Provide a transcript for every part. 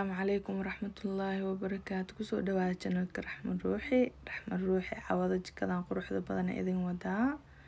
asalaamu calaykum waraxmatullaahi wabarakaatu kusoo dhawaada janalka raxman ruuxi raxman ruuxi cawada jikadan quruxda badan ee idin wadaa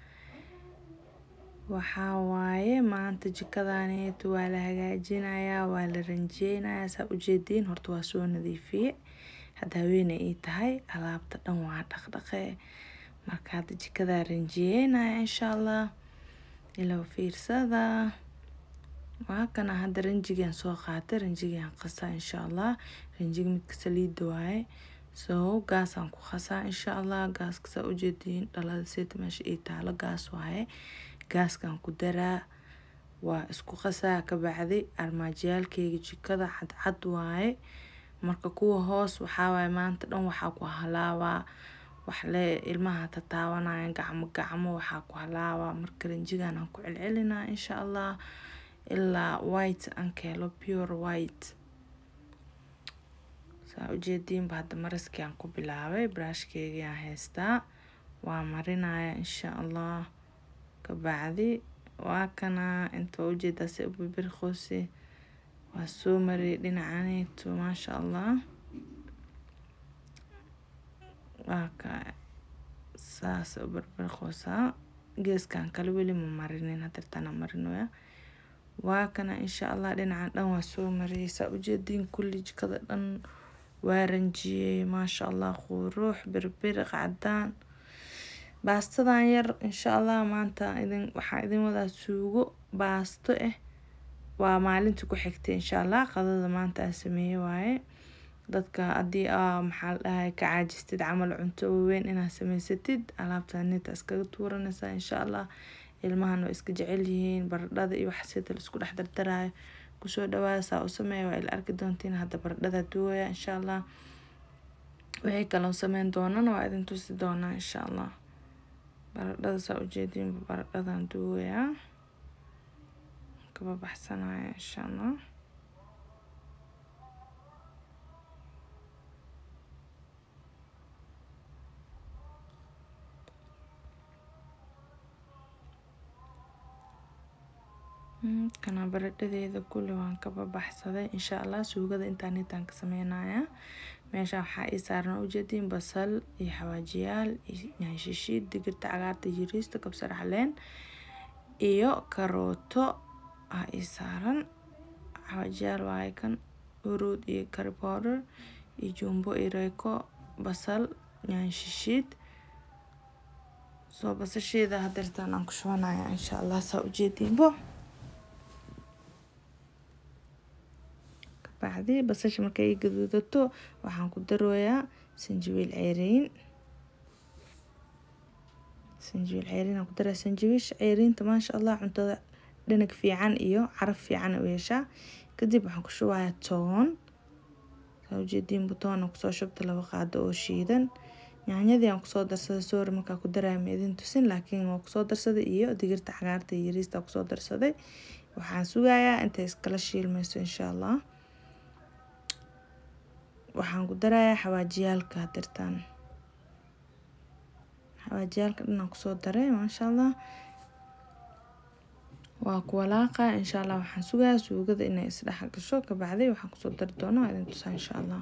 waxaa waaye maanta jikadaneetu waa la hagaajinayaa waa la ranjeynayaa saa ujeediin horta waa soo nadiifiye hadda haweene ii tahay alaabta dhan waa dhaqdhaqe marka hadda jikadaa ranjiyeynaya insha allah ilo fiirsada waa kana hadda ranjigan soo qaatay ranjigan qasaa insha allah ranjiga midka saliida waaye so gaasaan ku qasaa insha allah gaaska saa ujeediin dhalada seeta meesha ii taalo gaas waaye gaaskan ku daraa waa isku qasaa kabacdi armaajiyaalkeyga jikada cadcad waaye marka kuwa hoos waxaa waaye maanta dhan waxaa ku halaabaa waxle ilmaha tataawanaya gacmo gacmo waxaa ku halaabaa marka ranjigan aan ku celcelinaa insha allah ilaa white aan keelo pure white saa ujeediinba hadda maraskii aan ku bilaabay brashkeygii aan haystaa waa marinaya insha allah kabacdi waa kana inta waa ujeedaa si ubibirqosi waa soo mariyay dhinacaneetu maasha allah waa ka saas ubirbirqosaa geeskan kale weli ma marinin hadirtana marinoya waa kana insha allah dhinacan dhan waa soo mariyay saa ujeediin kulli jikada dhan waa ranjiyey maasha allah quruux birbiriq cadaan baastadan yar insha allah maanta idin waxaa idin wadaa suugo baasto ah waa maalinta ku xigtay insha allah qadada maanta aan sameeye waaye dadka haddii aa maxaa la dhahay ka caajistid camal cunto waaweyn inaad samaysatid alaabta nita iskaga tuuranaysaa insha allah ilmahana waa iska jecel yihiin baradhada iyo wax sida la isku dhex dardaraayo kusoo dhawaada saa u sameeya waa ila arki doontiin hadda baradhada duwaya insha allah wixii kaloo sameyn doonana waa idin tusi doonaa insha allah baradhada saa ujeediinba baradhadan duwayaa kaba baxsanaya insha allah kana baradhadeeda kulli waan kaba baxsaday insha allah suugada intaan intaan ka sameynayaa meesha waxaa ii saaran ujeediin basal iyo xawaajiyaal yahay shishiid digirta cagaarta yiriista kabsar caleen iyo karooto aa ii saaran xawaajiyaal waaye kan uruud iyo curry powder iyo jumbo iyo reeko basal yahay shishiid soo basasheeda hadeertaan aan ku shubanaya insha allah saa ujeediinbo bacdi basasha markay i gaduudato waxaan ku darooyaa sanjabiil ceyriin sanjabiil ceyriin aan ku daraa sanjabiisha ceyriinta maasha allah cuntada dhanag fiican iyo caraf fiican u yeeshaa kadib waxaan ku shubayaa toon saa ujeediin butoon aan kusoo shubta laba qaado oo shiidan yaanyadii aan kusoo darsaday soori markaa ku daraya ma idin tusin laakiin waa kusoo darsaday iyo digirta cagaarta iyo yariista kusoo darsaday waxaan sugayaa intay iskala shiilmayso insha allah waxaan ku darayaa xawaajiyaalka hadirtaan xawaajiyaalka dhanaan kusoo daray maasha allah waa ku walaaqa insha allah waxaan sugayaa suugada inay isdhex gasho kabacdi waxaan kusoo dari doona waa idin tusaa insha allah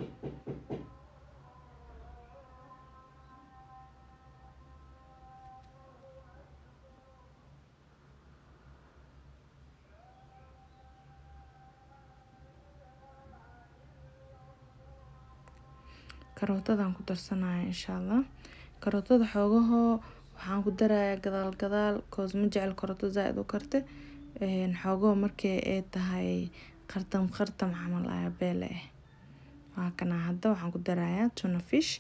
karootadan ku darsanaya insha allah karootada xoogahoo waxaan ku darayaa gadaal gadaal koos ma jecel karooto zaa-id u karte xoogaho markii ay tahay qartam qartam camal ayaa beele ah waa kana hadda waxaan ku darayaa tuna fish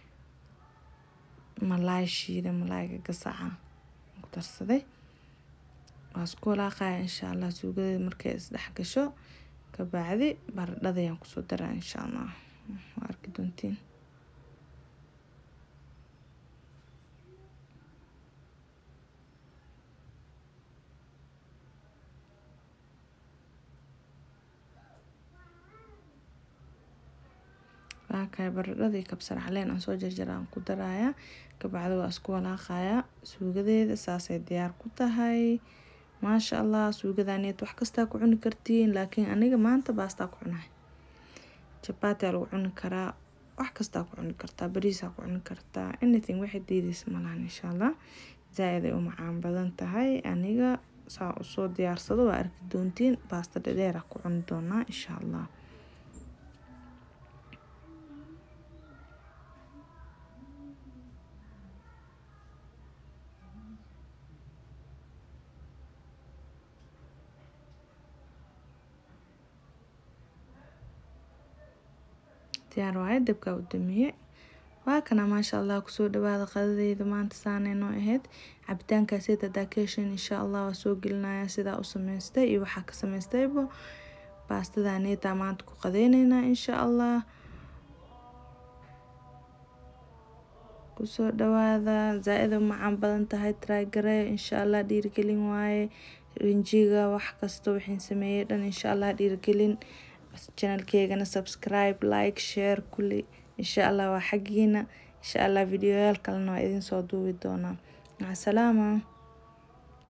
malaay shiida malaayga gasaca ku darsaday waa isku walaaqaya insha allah suugadeeda markay isdhex gasho kabacdi baradhadayaan kusoo daraa insha allah waa arki doontiin waakaay baradhadii kabsar caleen aan soo jarjara aan ku darayaa kabacdi waa isku walaaqayaa suugadeeda saasay diyaar ku tahay maasha allah suugadaneed wax kastaa ku cuni kartiin laakiin aniga maanta baastaa ku cunahay jabaatiyaa lagu cuni karaa wax kastaa ku cuni kartaa bariisaa ku cuni kartaa anything waxay diideysa malahan insha allah zaa-id ay u macaan badan tahay aniga saa usoo diyaarsado waa arki doontiin baasta dhadheera ku cuni doonaa insha allah diyaar waaye dabkaa u damiye waa kana maasha allah kusoo dhawaada qadadeyda maanta saanay noo ahayd cabitaankaaseta daakeshan insha allah waa soo gelinaya sidaa u sameystay iyo waxaa ka sameystayba baastadaneetaa maanta ku qadeyneynaa insha allah kusoo dhawaada zaa-ida macaan badan tahay traagare insha allah dhiirigelin waaye rinjiga wax kasta waxaan sameeyey dhan insha allah dhiirigelin channelkeygana subscribe like share kulli insha allah waa xaggiina insha allah videoyaal kalena waa idin soo duubi doonaa maca salaama